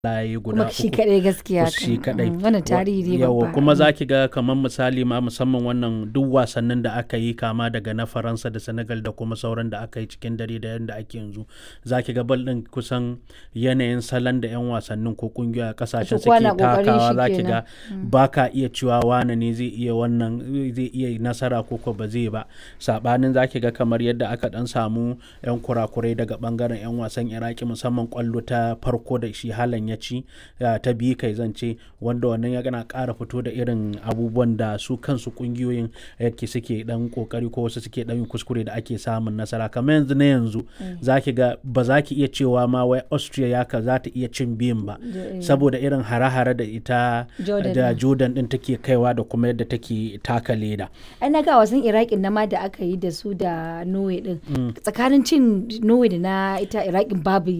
layi guda kuma shi uku. kadai gaskiya shi kan. kadai Mm, wannan tarihi ne yawa babba kuma Mm. za ki ga kamar misali ma musamman wannan duk wasannin da aka yi kama daga na faransa da senegal da kuma sauran da aka yi cikin dare da yadda ake yanzu za ki ga bal din kusan yanayin salon da 'yan wasannin ko kungiyoyi a kasashen Kowa na suke kokarin takawa shi za ki ga kenan. ba ka iya cewa wane ne zai iya wannan zai iya nasara ko ko ba zai ba sabanin za ki ga kamar yadda aka dan samu 'yan kurakurai daga bangaren 'yan wasan iraki musamman kwallo ta farko da shi halan ya ci ya, ta biyu kai zance wanda wannan ya gana ƙara fito da irin abubuwan da su kansu kungiyoyin yake suke dan kokari ko wasu suke dan yin kuskure da ake samun nasara kamar yanzu na yanzu za ki ga ba za ki iya cewa ma wai austria ya ka za ta iya cin biyun ba Da- saboda irin hare-hare da ita Jordan da din. jordan din take kaiwa da kuma yadda take taka leda ai na ga wasan iraqin na ma da aka yi da su da norway din tsakanin cin norway da na ita iraqin babu